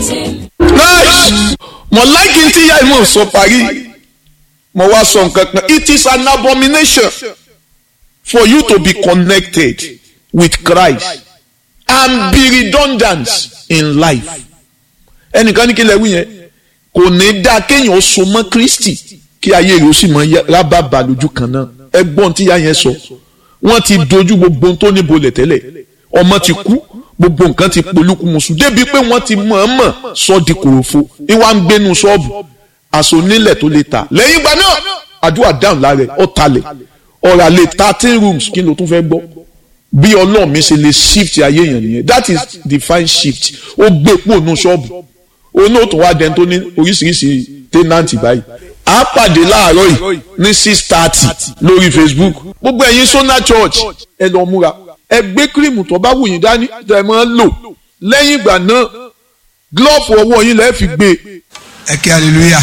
nice mo like n tí ìyá ìmọ̀ sọ parí mo wá sọ nǹkan kan it is an abomination for you to be connected with Christ and be redundant in life ẹnìkan ní kí lè wí yẹn kò ní dáa kéèyàn so mọ́ Kristi kí ayé rẹ̀ ó sì mọ rábàbà lójú kan náà ẹgbọ́n tí ìyá yẹn sọ wọ́n ti dojú gbogbo ohun tó ní bolẹ̀ tẹ́lẹ̀ ọmọ ti kú gbogbo nǹkan ti polúkúmuṣu débi pé wọ́n ti mọ̀ọ́mọ̀ sọ di kòròfo ìwà ń gbénu ṣọ́ọ̀bù àṣọ onílẹ̀ tó lè ta lẹ́yìn ìgbà náà àdúrà dáhùn lára ẹ̀ ọ̀talẹ̀ ọ̀rà lè thirteen rooms kí ló tún fẹ́ gbọ́ bí ọlọ́run mi ṣe lè shift ayé yẹn nìyẹn that is divine shift ó gbé pò nù ṣọ́ọ̀bù onóòtú wa dẹ́n tó ní oríṣiríṣi tẹ́nàntì báyìí a pàdé láàárọ̀ yìí ní six thirty lórí Facebook gbogbo ẹ̀yin Sona Church ẹ lọ múra ẹ gbé kírìmù tó bá wù yín dání tẹ́ ẹ máa ń lò lẹ́yìn ìgbà náà glove ọwọ́ yín lẹ́ẹ̀ fi gbé. ẹ kí hallelujah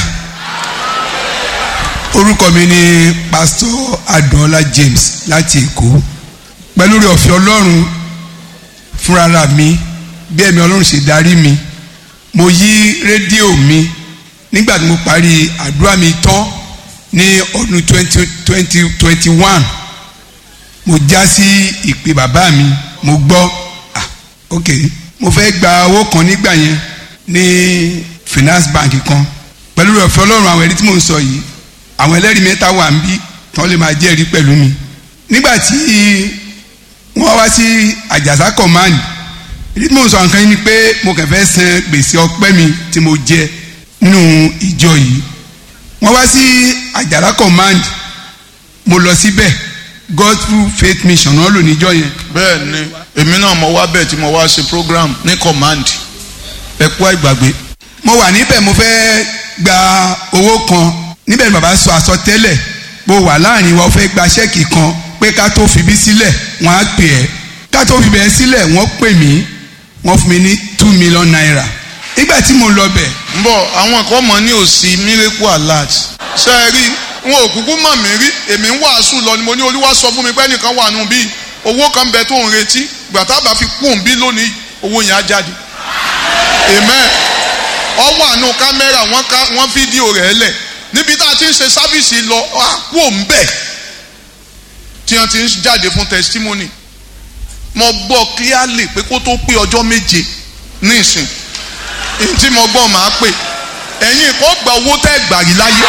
orúkọ mi ni pastor adùnọlá James láti Èkó pẹ̀lú rẹ̀ ọ̀fẹ́ Ọlọ́run fúnra mi bí ẹ̀mí Ọlọ́run ṣe darí mi mo yí rédíò mi nígbà tí mo parí àdúrà mi tán ní ọdún twenty twenty twenty one mo já sí ìpè bàbá mi mo gbọ́ ah ok mo fẹ́ gba owó kan nígbà yẹn ní finance bank kan pẹ̀lú rẹ̀ ọ̀fẹ́ ọlọ́run àwọn ẹ̀rí tí mò ń sọ yìí àwọn ẹlẹ́rìí mẹ́ta wà ń bí tán lè máa jẹ́rìí pẹ̀lú mi nígbà tí wọ́n wá sí àjàsá command ìdí tí mò ń sọ nǹkan yìí ni pé mo kàn fẹ́ san gbèsè ọpẹ́ mi tí mo jẹ nínú ìjọ yìí wọ́n wá sí àjàrà command mo lọ síbẹ̀ gospel faith mission náà lò níjọ yẹn. bẹ́ẹ̀ ni èmi náà mo wá bẹ́ẹ̀ tí mo wá ṣe program ní command ẹ kú àìgbàgbé. mo wà níbẹ̀ mo fẹ́ gba owó kan níbẹ̀ ni bàbá sọ àsọtẹ́lẹ̀ mo wà láàrin wa ó fẹ́ gba ṣẹ́ẹ̀kì kan pé ká tó fi bí sílẹ̀ wọ́n á pè ẹ́ ká tó fi bẹ̀ẹ́ sílẹ̀ wọ́n pè mí wọ́n fún mi ní two million naira nígbà tí mo lọ bẹ̀. ń bọ̀ àwọn kan mọ̀ ní òsì miracle alert ṣe é rí wọn ò kúkú mọ̀ mí rí èmi ń wàásù lọ ni mo ní olúwa sọ fún mi pé ẹnìkan wà nù bí owó kan bẹ tó ń retí gbàtà bá fi kún bí lónìí owó yẹn á jáde amen ọ wà nù kámẹ́rà wọ́n fídíò rẹ̀ lẹ̀ níbi tá a ti ń ṣe sáfìsì lọ àpò ń bẹ̀ tí wọ́n ti ń jáde fún testimony mo gbọ́ clearly pé kó tó pé ọjọ́ méje ní ìsìn tí mo gbọ́ máa pè ẹ̀yin kò gba owó tẹ́ gbàrí láyé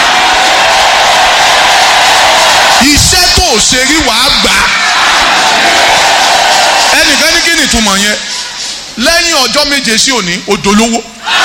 iṣẹ́ tó o ṣe rí wàá gbà ẹnìkan ní kí ni ìtumọ̀ yẹn lẹ́yìn ọjọ́ méje sí òní odolówó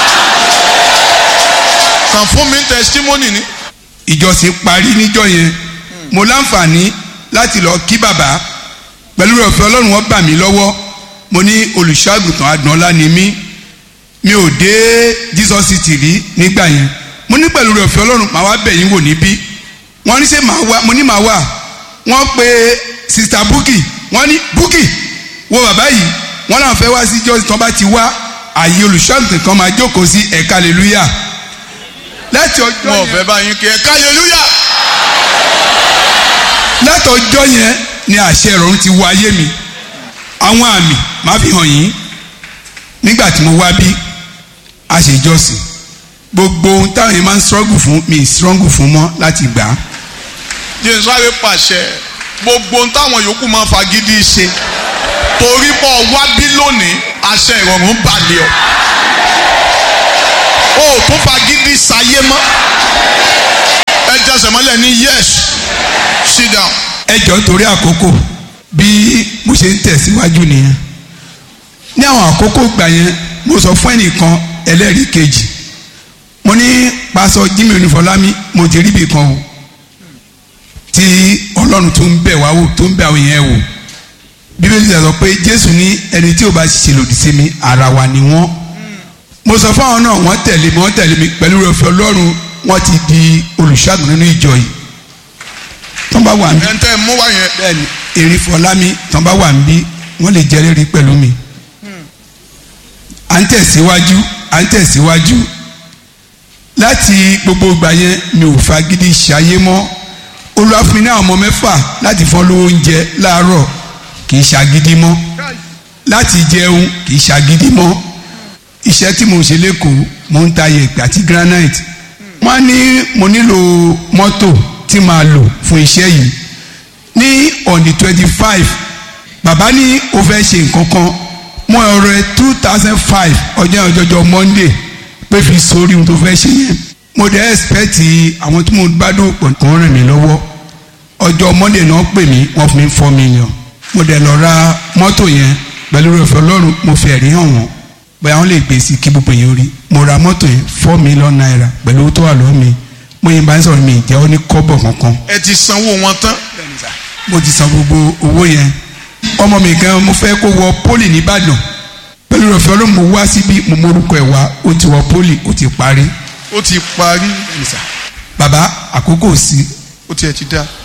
kàn fún mi testimony ni. ìjọsìn parí níjọ́ yẹn mo láǹfààní láti lọ kí bàbá pẹ̀lú ọ̀fẹ́ ọlọ́run wọn bà mí lọ́wọ́ mo ní olùṣọ́àgùtàn Adùnọlá ni mí mi ò dé Jesus city rí nígbà yẹn mo ní pẹ̀lú rẹ̀ ọ̀fẹ́ ọlọ́run màá wá bẹ̀ yín wò níbí wọ́n ní ṣe màá wá mo ní màá wá wọ́n pe sista Bukky wọ́n ní Bukky wo bàbá yìí wọ́n náà fẹ́ wá sí jọ́sí tán bá ti wá àyè olùṣọ́àgùtàn kan máa jókòó sí ẹ̀ka hallelujah láti ọjọ́ yẹn wọn ò fẹ́ bá yín kí ẹ̀ka hallelujah láti ọjọ́ yẹn ni àṣẹ ìrọ̀rùn ti wọ ayé mi àwọn àmì máa fi hàn yín nígbà tí mo wá bí a ṣe jọ́sìn gbogbo ohun táwọn yẹn máa ń struggle fún mi struggle fún mọ́ láti gbà á. jésù sáré pàṣẹ gbogbo ohun táwọn yòókù máa ń fagídí ṣe torí pọ̀ wá bí lónìí àṣẹ ìrọ̀rùn balẹ̀ ọ́ o ò tún fagídí sayé mọ́ ẹ jẹsẹ̀ mọ́lẹ̀ ní yes sit down. ẹ jọ torí àkókò bí mo ṣe ń tẹ̀síwájú nìyẹn ní àwọn àkókò gbà yẹn mo sọ fún ẹnìkan ẹlẹ́rìí kejì mo ní pásọ Jimmy Onífọlámi mo ti rí ibì kan o tí ọlọ́run tó ń bẹ̀ wá wò tó ń bẹ̀ àwọn yẹn wò bíbélì sọ pé Jésù ní ẹni tí ò bá ṣe lòdì sí mi ara wa ni wọ́n mo sọ fún àwọn náà wọ́n tẹ̀lé mi wọ́n tẹ̀lé mi pẹ̀lú ọ̀fẹ́ ọlọ́run wọ́n ti di olùṣàgùn nínú ìjọ yìí tán bá wà ń bí ẹ̀ ń tẹ́ mú wá yẹn. bẹ́ẹ̀ni erin fọlámi tán bá wà ń bí wọ́n lè jẹ́rìí pẹ̀lú mi à ń tẹ̀síwájú à ń tẹ̀síwájú láti gbogbo ìgbà yẹn mi ò fagídí ṣayé mọ́ Olúwa fún mi ní àwọn ọmọ mẹ́fà láti fọ́n lówó oúnjẹ láàárọ̀ kì í ṣagídí mọ́ láti jẹun kì í ṣagídí mọ́ iṣẹ́ tí mo ń ṣe lẹ́kọ̀ọ́ mo ń ta yẹ̀pẹ̀ àti granite wọ́n ní mo nílò mọ́tò tí màá lò fún iṣẹ́ yìí ní on the twenty five bàbá ní o fẹ́ ṣe nǹkan kan mo ọ̀rẹ́ two thousand five ọjọ́ ọjọ́jọ́ monday pé fi sórí ohun tó fẹ́ ṣe yẹn mo dẹ̀ expect àwọn tí mo bá dùn pọ̀ kàn rìn mí lọ́wọ́ ọjọ́ monday náà pè mí wọ́n fún mi four million mo dẹ̀ lọ ra mọ́tò yẹn pẹ̀lú rẹ̀ fẹ́ ọlọ́run mo fi ẹ̀rí hàn wọ́n bóyá wọ́n lè gbé sí kí gbogbo yẹn rí mo ra mọ́tò yẹn four million naira pẹ̀lú owó tó wà lọ́wọ́ mi mo yìnbọn ń sọ̀rọ̀ mi ìjẹ́ ó ní kọ́bọ̀ kankan ẹ ti sanwó wọn tán mo ti san gbogbo owó yẹn ọmọ mi gan mo fẹ́ kó wọ pólì nìbàdàn pẹ̀lú rẹ̀ fẹ́ ọlọ́run mo wá síbí mo morúkọ ẹ̀ wá ó ti wọ pólì ó ti parí ó ti parí bàbá àkókò sí ó tiẹ̀ ti dá